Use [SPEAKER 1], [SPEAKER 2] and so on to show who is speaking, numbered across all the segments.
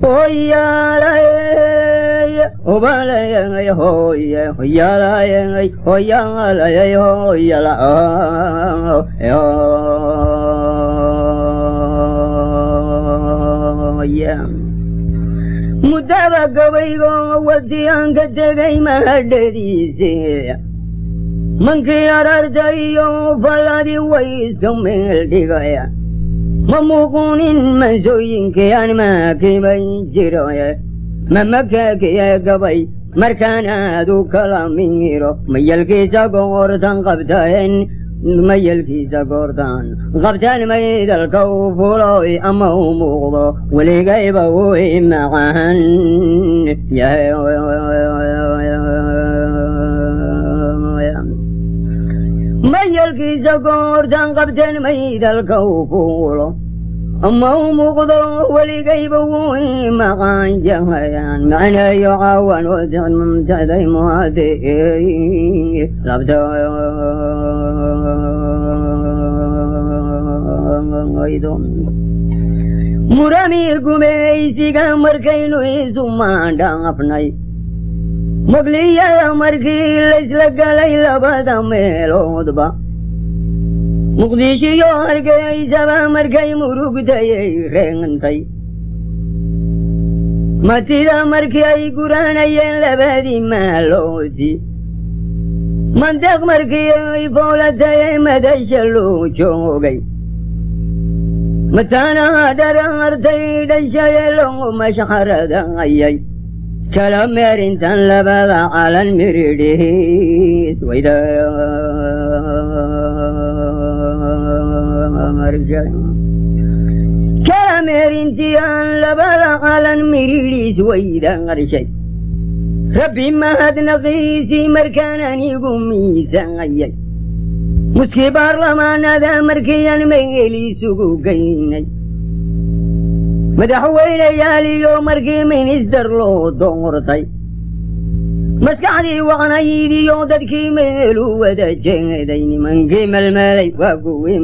[SPEAKER 1] hoyaalay obalayay hoye hoyaalayay hoyaalayay hoyala muddaba gabaygo wadiyaanka tegay mahadhadiise mankii arartayo faladi way iska meel dhigaya ma muuqunin mansooyinkayaan maakiban jiroye ma makakiya gabay markaan aad u kala miiro mayalkiisa goortan qabtaen mayalkiisa goortan qabtaan maydalka u fuloy ama u muuqdo weligayba way macaan mayalkiisa goortan qabteen maydalka u fuulo ama u muuqdo weligayba way maqaan jahayaan macnayo caawan wadamtaday muade labta murami gumaysiga markaynu isu maandhaafnay mugliyada markii laysla galay labada meeloodba muqdishiyo hargeysaba markay murugtayay reegantay matida markii ay guranayeen labadii maaloodi mandeeq markii ay foolatayay madasha loo joogay mataanaha dharaartay dhashaye loo mashxaradayay kala meerintan labada calan miridhiis wayda kala meerintiyan labada calan miridhiis wayda qarshay rabbi mahadnaqiisii markaan anigu miisaayay muskii baarlamaanada markiiyan meelisugu geynay madaxweyneyaaliyo markii minister loo doortay maskaxdii waqnaydiyo dadkii meelu wada jeeday nimankii melmelay waa kuwii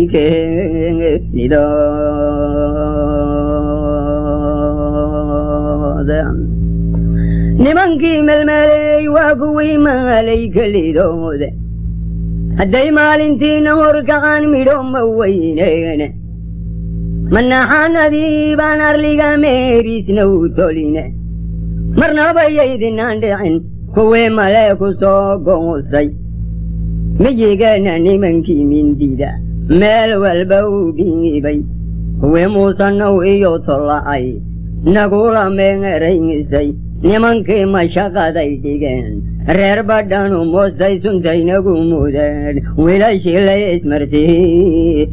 [SPEAKER 1] malaykelidooda nimankii melmeley waa kuwii malaykelidooda hadday maalintiina horkacaan midho ma weyneene manaxanadii baan arliga meerisna u toline marnabayaydinaan dhicin kuwii male ku soo goosay miyigana nimankii mindida meel walba u dhiibay kuwii muusanow iyo tolla'ay nagula meeraysay nimankii mashaqaday dhigeen reer badhanu moostay suntaynagu mudeen wiilashii lay ismartii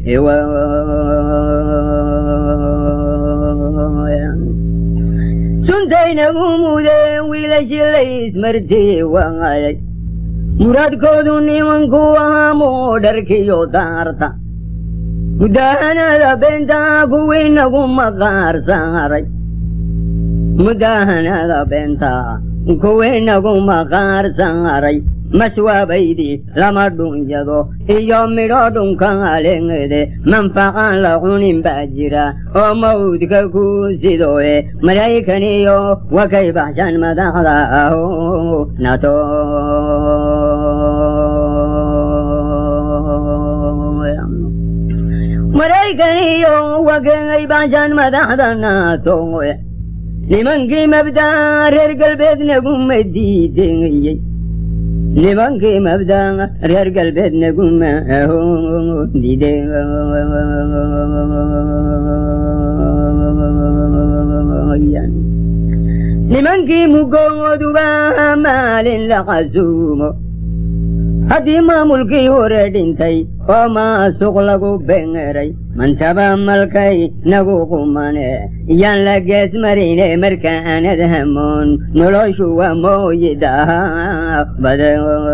[SPEAKER 1] suntaynagu mudeen wiilashii lay ismartii waayay muraadkoodu nimanku ahaa moodharkiyo daarta mudahanada beentaa kuwii nagu maqaar saaray mudahanada beentaa kuwii nagu maqaar saaray maswaabaydii lama dhunyado iyo midho dhunkaaleengede manfaqaan la cunin baa jira oo mawdka ku sidooye malaykaniyo wakay baxshaan madaxda aho nato malaykaniyo wakay baxshaan madaxda naatoye nimankii mabdaa reer galbeednaguma diideyey nimankii mabdaa reer galbeednaguma diide nimankii mugooduba maalin la qasuumo haddii maamulkii hore dhintay oo maasuq lagu bengeray mantaba malkay nagu qumane yaan la gees marine markaanad hamoon noloshu waa mooyidaha bade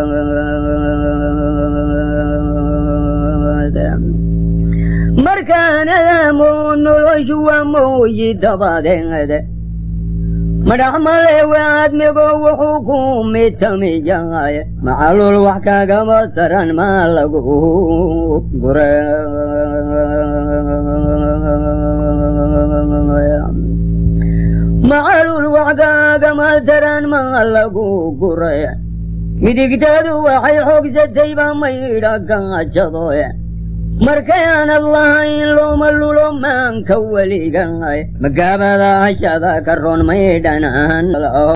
[SPEAKER 1] markaanad hamoon noloshu waa mooyidabadeede madhaxmale waadmigo wuxuu ku mitamiyahay macalul wax kagama taran maa lagu gure macalul waxgaaga maldaran maa lagu guray midigtadu waxay xoogsatay baa maydha gaajadoy markay aanad lahayn looma lulo maanka weligay magaabada hashada ka roon maydhanaan